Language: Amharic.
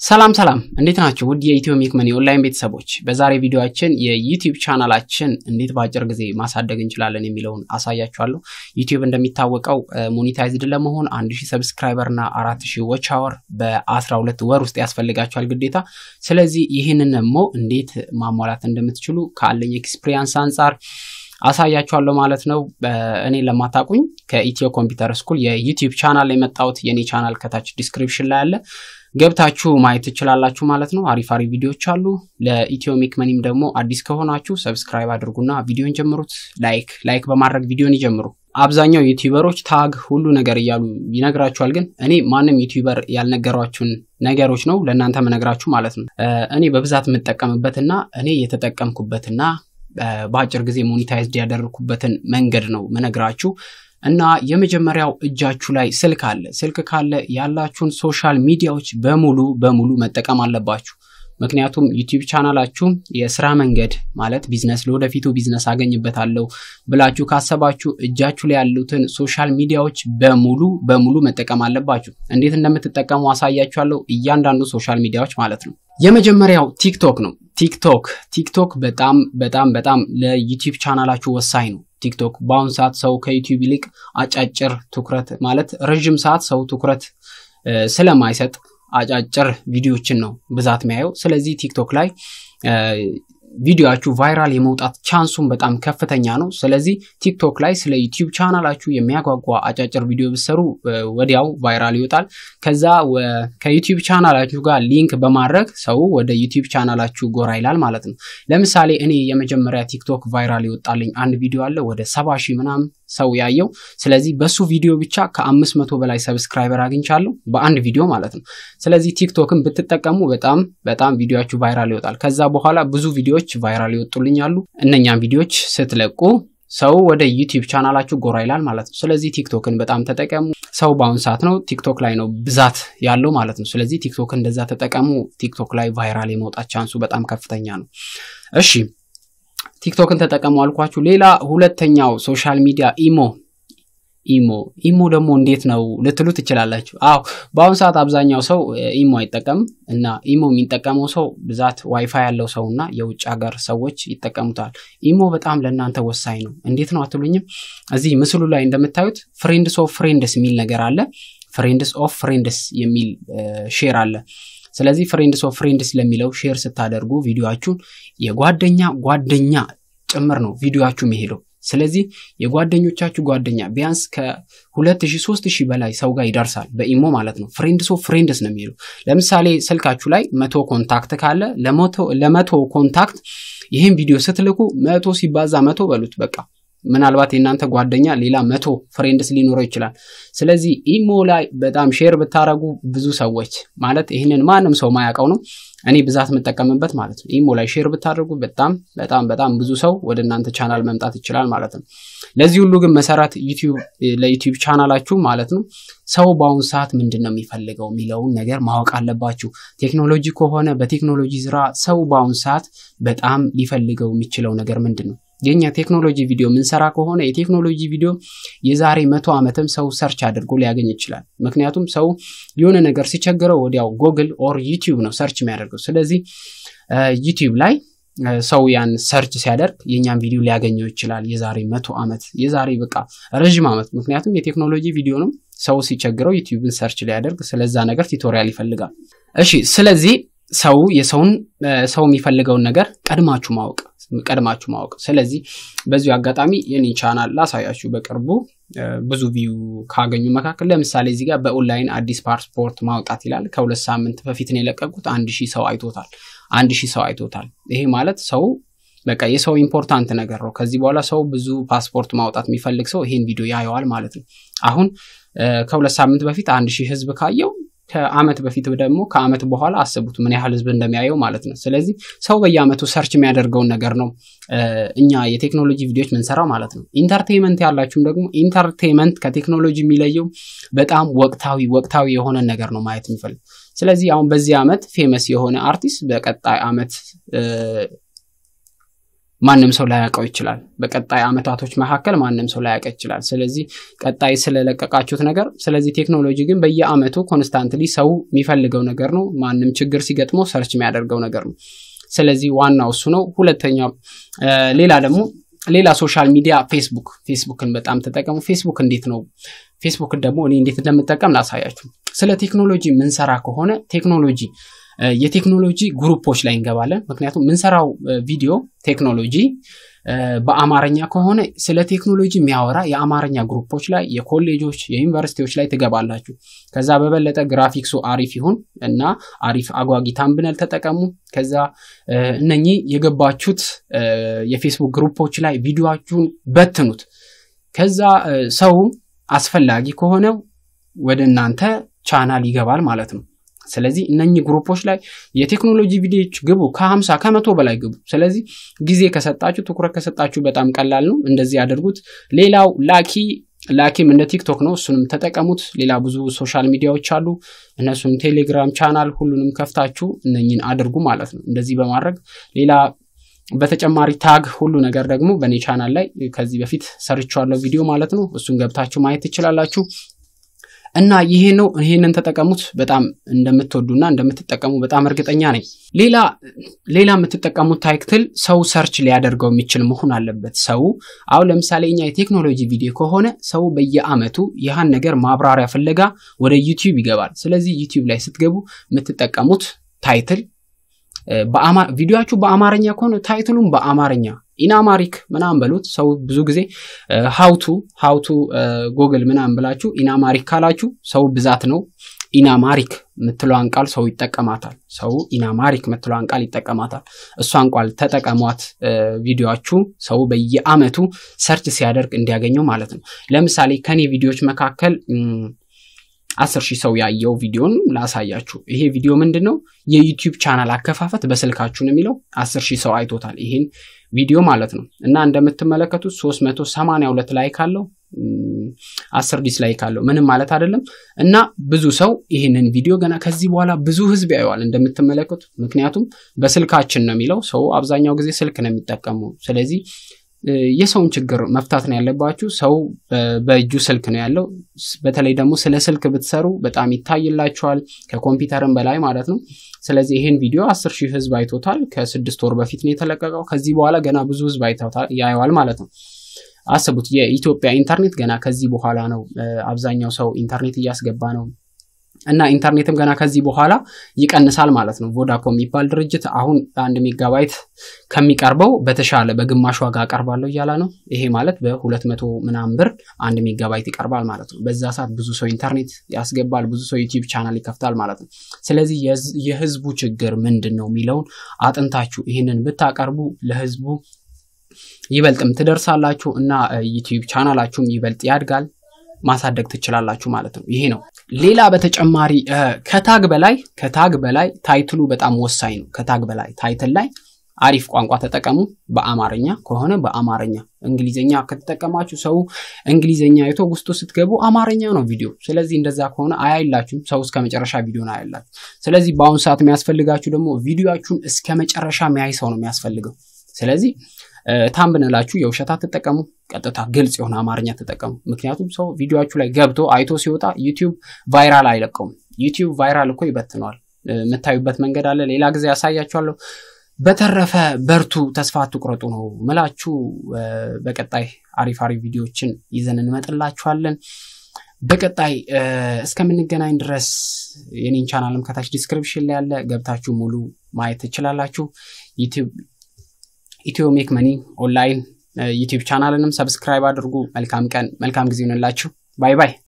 ሰላም ሰላም እንዴት ናቸው? ውድ የኢትዮ ሜክ መኒ ኦንላይን ቤተሰቦች፣ በዛሬ ቪዲዮችን የዩቲዩብ ቻናላችን እንዴት በአጭር ጊዜ ማሳደግ እንችላለን የሚለውን አሳያችኋለሁ። ዩቲዩብ እንደሚታወቀው ሞኔታይዝድ ለመሆን አንድ ሺህ ሰብስክራይበር እና አራት ሺህ ዎች አወር በአስራ ሁለት ወር ውስጥ ያስፈልጋችኋል ግዴታ። ስለዚህ ይህንን ደግሞ እንዴት ማሟላት እንደምትችሉ ካለኝ ኤክስፒሪያንስ አንጻር አሳያችኋለሁ ማለት ነው። እኔ ለማታቁኝ ከኢትዮ ኮምፒውተር ስኩል የዩቲዩብ ቻናል የመጣሁት የኔ ቻናል ከታች ዲስክሪፕሽን ላይ አለ ገብታችሁ ማየት ትችላላችሁ ማለት ነው። አሪፍ አሪፍ ቪዲዮዎች አሉ። ለኢትዮ ሜክ መኒም ደግሞ አዲስ ከሆናችሁ ሰብስክራይብ አድርጉና ቪዲዮን ጀምሩት። ላይክ ላይክ በማድረግ ቪዲዮን ይጀምሩ። አብዛኛው ዩቲዩበሮች ታግ ሁሉ ነገር እያሉ ይነግራችኋል። ግን እኔ ማንም ዩቲዩበር ያልነገሯችሁን ነገሮች ነው ለእናንተ መነግራችሁ ማለት ነው። እኔ በብዛት የምጠቀምበትና እኔ የተጠቀምኩበትና በአጭር ጊዜ ሞኔታይዝድ ያደረግኩበትን መንገድ ነው መነግራችሁ እና የመጀመሪያው እጃችሁ ላይ ስልክ አለ። ስልክ ካለ ያላችሁን ሶሻል ሚዲያዎች በሙሉ በሙሉ መጠቀም አለባችሁ። ምክንያቱም ዩቲዩብ ቻናላችሁ የስራ መንገድ ማለት ቢዝነስ ለወደፊቱ ቢዝነስ አገኝበታለሁ ብላችሁ ካሰባችሁ እጃችሁ ላይ ያሉትን ሶሻል ሚዲያዎች በሙሉ በሙሉ መጠቀም አለባችሁ። እንዴት እንደምትጠቀሙ አሳያችኋለሁ። እያንዳንዱ ሶሻል ሚዲያዎች ማለት ነው። የመጀመሪያው ቲክቶክ ነው። ቲክቶክ ቲክቶክ በጣም በጣም በጣም ለዩቲዩብ ቻናላችሁ ወሳኝ ነው። ቲክቶክ በአሁኑ ሰዓት ሰው ከዩቲዩብ ይልቅ አጫጭር ትኩረት ማለት ረዥም ሰዓት ሰው ትኩረት ስለማይሰጥ አጫጭር ቪዲዮችን ነው ብዛት የሚያየው። ስለዚህ ቲክቶክ ላይ ቪዲዮችሁ ቫይራል የመውጣት ቻንሱን በጣም ከፍተኛ ነው። ስለዚህ ቲክቶክ ላይ ስለ ዩቲዩብ ቻናላችሁ የሚያጓጓ አጫጭር ቪዲዮ ብሰሩ ወዲያው ቫይራል ይወጣል። ከዛ ከዩቲዩብ ቻናላችሁ ጋር ሊንክ በማድረግ ሰው ወደ ዩቲዩብ ቻናላችሁ ጎራ ይላል ማለት ነው። ለምሳሌ እኔ የመጀመሪያ ቲክቶክ ቫይራል ይወጣልኝ አንድ ቪዲዮ አለ ወደ ሰባ ሺህ ምናምን ሰው ያየው። ስለዚህ በሱ ቪዲዮ ብቻ ከአምስት መቶ በላይ ሰብስክራይበር አግኝቻለሁ በአንድ ቪዲዮ ማለት ነው። ስለዚህ ቲክቶክን ብትጠቀሙ በጣም በጣም ቪዲዮችሁ ቫይራል ይወጣል። ከዛ በኋላ ብዙ ቪዲዮዎች ቫይራል ይወጡልኛሉ። እነኛም ቪዲዮዎች ስትለቁ ሰው ወደ ዩቲዩብ ቻናላችሁ ጎራ ይላል ማለት ነው። ስለዚህ ቲክቶክን በጣም ተጠቀሙ። ሰው በአሁኑ ሰዓት ነው ቲክቶክ ላይ ነው ብዛት ያለው ማለት ነው። ስለዚህ ቲክቶክን እንደዛ ተጠቀሙ። ቲክቶክ ላይ ቫይራል የመውጣት ቻንሱ በጣም ከፍተኛ ነው። እሺ ቲክቶክን ተጠቀሙ አልኳችሁ። ሌላ ሁለተኛው ሶሻል ሚዲያ ኢሞ ኢሞ ኢሞ ደግሞ እንዴት ነው ልትሉ ትችላላችሁ። አዎ በአሁኑ ሰዓት አብዛኛው ሰው ኢሞ አይጠቀምም እና ኢሞ የሚጠቀመው ሰው ብዛት ዋይፋይ ያለው ሰው እና የውጭ ሀገር ሰዎች ይጠቀሙታል። ኢሞ በጣም ለእናንተ ወሳኝ ነው። እንዴት ነው አትሉኝም? እዚህ ምስሉ ላይ እንደምታዩት ፍሬንድስ ኦፍ ፍሬንድስ የሚል ነገር አለ። ፍሬንድስ ኦፍ ፍሬንድስ የሚል ሼር አለ። ስለዚህ ፍሬንድስ ኦፍ ፍሬንድስ ለሚለው ሼር ስታደርጉ ቪዲዮችሁን የጓደኛ ጓደኛ ጭምር ነው ቪዲዮችሁ የሚሄደው። ስለዚህ የጓደኞቻችሁ ጓደኛ ቢያንስ ከሁለት ሺህ ሶስት ሺህ በላይ ሰው ጋር ይደርሳል በኢሞ ማለት ነው። ፍሬንድስ ኦፍ ፍሬንድስ ነው የሚሄደው። ለምሳሌ ስልካችሁ ላይ መቶ ኮንታክት ካለ ለመቶ ኮንታክት ይህን ቪዲዮ ስትልኩ መቶ ሲባዛ መቶ በሉት በቃ ምናልባት የእናንተ ጓደኛ ሌላ መቶ ፍሬንድስ ሊኖረው ይችላል። ስለዚህ ኢሞ ላይ በጣም ሼር ብታደረጉ ብዙ ሰዎች ማለት ይህንን ማንም ሰው ማያውቀው ነው እኔ ብዛት የምጠቀምበት ማለት ነው። ኢሞ ላይ ሼር ብታደርጉ በጣም በጣም በጣም ብዙ ሰው ወደ እናንተ ቻናል መምጣት ይችላል ማለት ነው። ለዚህ ሁሉ ግን መሰረት ለዩቲዩብ ቻናላችሁ ማለት ነው ሰው በአሁኑ ሰዓት ምንድን ነው የሚፈልገው የሚለውን ነገር ማወቅ አለባችሁ። ቴክኖሎጂ ከሆነ በቴክኖሎጂ ስራ ሰው በአሁኑ ሰዓት በጣም ሊፈልገው የሚችለው ነገር ምንድን ነው? የኛ ቴክኖሎጂ ቪዲዮ ምንሰራ ከሆነ የቴክኖሎጂ ቪዲዮ የዛሬ መቶ ዓመትም ሰው ሰርች አድርጎ ሊያገኝ ይችላል። ምክንያቱም ሰው የሆነ ነገር ሲቸግረው ወዲያው ጎግል ኦር ዩቲዩብ ነው ሰርች የሚያደርገው። ስለዚህ ዩቲዩብ ላይ ሰው ያን ሰርች ሲያደርግ የእኛን ቪዲዮ ሊያገኘው ይችላል የዛሬ መቶ ዓመት የዛሬ በቃ ረዥም ዓመት። ምክንያቱም የቴክኖሎጂ ቪዲዮ ነው። ሰው ሲቸግረው ዩቲዩብን ሰርች ሊያደርግ ስለዛ ነገር ቱቶሪያል ይፈልጋል። እሺ፣ ስለዚህ ሰው የሰውን ሰው የሚፈልገውን ነገር ቀድማችሁ ማወቅ ቀድማችሁ ማወቅ። ስለዚህ በዚሁ አጋጣሚ የኔ ቻናል ላሳያችሁ በቅርቡ ብዙ ቪው ካገኙ መካከል ለምሳሌ እዚህ ጋር በኦንላይን አዲስ ፓስፖርት ማውጣት ይላል። ከሁለት ሳምንት በፊት ነው የለቀቁት። አንድ ሺህ ሰው አይቶታል። አንድ ሺህ ሰው አይቶታል። ይሄ ማለት ሰው በቃ የሰው ኢምፖርታንት ነገር ነው። ከዚህ በኋላ ሰው ብዙ ፓስፖርት ማውጣት የሚፈልግ ሰው ይሄን ቪዲዮ ያየዋል ማለት ነው። አሁን ከሁለት ሳምንት በፊት አንድ ሺህ ህዝብ ካየው ከአመት በፊት ደግሞ ከአመት በኋላ አስቡት ምን ያህል ህዝብ እንደሚያየው ማለት ነው። ስለዚህ ሰው በየአመቱ ሰርች የሚያደርገውን ነገር ነው እኛ የቴክኖሎጂ ቪዲዮዎች ምንሰራው ማለት ነው። ኢንተርቴንመንት ያላችሁም ደግሞ ኢንተርቴንመንት ከቴክኖሎጂ የሚለየው በጣም ወቅታዊ ወቅታዊ የሆነ ነገር ነው ማየት የሚፈልግ። ስለዚህ አሁን በዚህ አመት ፌመስ የሆነ አርቲስት በቀጣይ አመት ማንም ሰው ላያውቀው ይችላል። በቀጣይ አመታቶች መካከል ማንም ሰው ላያውቀው ይችላል። ስለዚህ ቀጣይ ስለለቀቃችሁት ነገር ስለዚህ ቴክኖሎጂ ግን በየአመቱ ኮንስታንትሊ ሰው የሚፈልገው ነገር ነው። ማንም ችግር ሲገጥመው ሰርች የሚያደርገው ነገር ነው። ስለዚህ ዋናው እሱ ነው። ሁለተኛው ሌላ ደግሞ ሌላ ሶሻል ሚዲያ ፌስቡክ ፌስቡክን በጣም ተጠቀሙ። ፌስቡክ እንዴት ነው? ፌስቡክን ደግሞ እኔ እንዴት እንደምጠቀም ላሳያችሁ። ስለ ቴክኖሎጂ ምንሰራ ከሆነ ቴክኖሎጂ የቴክኖሎጂ ግሩፖች ላይ እንገባለን። ምክንያቱም ምንሰራው ቪዲዮ ቴክኖሎጂ በአማርኛ ከሆነ ስለ ቴክኖሎጂ የሚያወራ የአማርኛ ግሩፖች ላይ የኮሌጆች የዩኒቨርሲቲዎች ላይ ትገባላችሁ። ከዛ በበለጠ ግራፊክሱ አሪፍ ይሁን እና አሪፍ አጓጊ ታምብነል ተጠቀሙ። ከዛ እነኚህ የገባችሁት የፌስቡክ ግሩፖች ላይ ቪዲዮችሁን በትኑት። ከዛ ሰው አስፈላጊ ከሆነው ወደ እናንተ ቻናል ይገባል ማለት ነው። ስለዚህ እነኚህ ግሩፖች ላይ የቴክኖሎጂ ቪዲዮዎች ግቡ፣ ከሀምሳ ከመቶ በላይ ግቡ። ስለዚህ ጊዜ ከሰጣችሁ ትኩረት ከሰጣችሁ በጣም ቀላል ነው። እንደዚህ ያደርጉት። ሌላው ላኪ ላኪም እንደ ቲክቶክ ነው። እሱንም ተጠቀሙት። ሌላ ብዙ ሶሻል ሚዲያዎች አሉ። እነሱም ቴሌግራም ቻናል፣ ሁሉንም ከፍታችሁ እነኝን አድርጉ ማለት ነው። እንደዚህ በማድረግ ሌላ በተጨማሪ ታግ ሁሉ ነገር ደግሞ በእኔ ቻናል ላይ ከዚህ በፊት ሰርቼዋለሁ ቪዲዮ ማለት ነው። እሱን ገብታችሁ ማየት ትችላላችሁ። እና ይሄ ነው። ይሄንን ተጠቀሙት። በጣም እንደምትወዱና እንደምትጠቀሙ በጣም እርግጠኛ ነኝ። ሌላ ሌላ የምትጠቀሙት ታይትል ሰው ሰርች ሊያደርገው የሚችል መሆን አለበት። ሰው አሁን ለምሳሌ እኛ የቴክኖሎጂ ቪዲዮ ከሆነ ሰው በየአመቱ ያህን ነገር ማብራሪያ ፍለጋ ወደ ዩቲዩብ ይገባል። ስለዚህ ዩቲዩብ ላይ ስትገቡ የምትጠቀሙት ታይትል ቪዲዮችሁ በአማርኛ ከሆነ ታይትሉም በአማርኛ ኢናማሪክ ምናምን በሉት። ሰው ብዙ ጊዜ ሀውቱ ሀውቱ ጎግል ምናምን ብላችሁ ኢናማሪክ ካላችሁ ሰው ብዛት ነው። ኢናማሪክ ምትለዋን ቃል ሰው ይጠቀማታል። ሰው ኢናማሪክ ምትለዋን ቃል ይጠቀማታል። እሷን ቃል ተጠቀሟት። ቪዲዮችሁ ሰው በየአመቱ ሰርች ሲያደርግ እንዲያገኘው ማለት ነው። ለምሳሌ ከኔ ቪዲዮዎች መካከል አስር ሺህ ሰው ያየው ቪዲዮን ላሳያችሁ። ይሄ ቪዲዮ ምንድን ነው? የዩቲዩብ ቻናል አከፋፈት በስልካችሁ ነው የሚለው። አስር ሺህ ሰው አይቶታል ይሄን ቪዲዮ ማለት ነው። እና እንደምትመለከቱት 382 ላይክ አለው፣ አስር ዲስላይክ አለው። ምንም ማለት አይደለም። እና ብዙ ሰው ይህንን ቪዲዮ ገና ከዚህ በኋላ ብዙ ህዝብ ያየዋል እንደምትመለከቱት። ምክንያቱም በስልካችን ነው የሚለው። ሰው አብዛኛው ጊዜ ስልክ ነው የሚጠቀሙ። ስለዚህ የሰውን ችግር መፍታት ነው ያለባችሁ። ሰው በእጁ ስልክ ነው ያለው። በተለይ ደግሞ ስለ ስልክ ብትሰሩ በጣም ይታይላችኋል፣ ከኮምፒውተርም በላይ ማለት ነው። ስለዚህ ይህን ቪዲዮ አስር ሺህ ህዝብ አይቶታል። ከስድስት ወር በፊት ነው የተለቀቀው። ከዚህ በኋላ ገና ብዙ ህዝብ ያየዋል ማለት ነው። አስቡት፣ የኢትዮጵያ ኢንተርኔት ገና ከዚህ በኋላ ነው አብዛኛው ሰው ኢንተርኔት እያስገባ ነው እና ኢንተርኔትም ገና ከዚህ በኋላ ይቀንሳል ማለት ነው። ቮዳኮም የሚባል ድርጅት አሁን አንድ ሜጋባይት ከሚቀርበው በተሻለ በግማሽ ዋጋ አቀርባለሁ እያለ ነው። ይሄ ማለት በሁለት መቶ ምናምን ብር አንድ ሜጋባይት ይቀርባል ማለት ነው። በዛ ሰዓት ብዙ ሰው ኢንተርኔት ያስገባል፣ ብዙ ሰው ዩቲዩብ ቻናል ይከፍታል ማለት ነው። ስለዚህ የህዝቡ ችግር ምንድን ነው የሚለውን አጥንታችሁ ይህንን ብታቀርቡ ለህዝቡ ይበልጥም ትደርሳላችሁ እና ዩቲዩብ ቻናላችሁም ይበልጥ ያድጋል ማሳደግ ትችላላችሁ ማለት ነው። ይሄ ነው። ሌላ በተጨማሪ ከታግ በላይ ከታግ በላይ ታይትሉ በጣም ወሳኝ ነው። ከታግ በላይ ታይትል ላይ አሪፍ ቋንቋ ተጠቀሙ። በአማርኛ ከሆነ በአማርኛ እንግሊዝኛ ከተጠቀማችሁ ሰው እንግሊዝኛ አይቶ ውስጡ ስትገቡ አማርኛ ነው ቪዲዮ። ስለዚህ እንደዛ ከሆነ አያይላችሁም። ሰው እስከ መጨረሻ ቪዲዮን አያላችሁ። ስለዚህ በአሁኑ ሰዓት የሚያስፈልጋችሁ ደግሞ ቪዲዮችሁን እስከ መጨረሻ የሚያይ ሰው ነው የሚያስፈልገው። ስለዚህ ታምብነላችሁ የውሸት አትጠቀሙ። ቀጥታ ግልጽ የሆነ አማርኛ ተጠቀሙ። ምክንያቱም ሰው ቪዲዮችሁ ላይ ገብቶ አይቶ ሲወጣ ዩቲዩብ ቫይራል አይለቀውም። ዩቲዩብ ቫይራል እኮ ይበትነዋል። የምታዩበት መንገድ አለ። ሌላ ጊዜ ያሳያችኋለሁ። በተረፈ በርቱ፣ ተስፋ አትቁረጡ ነው ምላችሁ። በቀጣይ አሪፍ አሪፍ ቪዲዮዎችን ይዘን እንመጥላችኋለን። በቀጣይ እስከምንገናኝ ድረስ የኔን ቻናልም ከታች ዲስክሪፕሽን ላይ ያለ ገብታችሁ ሙሉ ማየት ትችላላችሁ። ዩቲዩብ ኢትዮ ሜክ መኒ ኦንላይን ዩቲዩብ ቻናልንም ሰብስክራይብ አድርጉ። መልካም ቀን፣ መልካም ጊዜ ይሆንላችሁ። ባይ ባይ።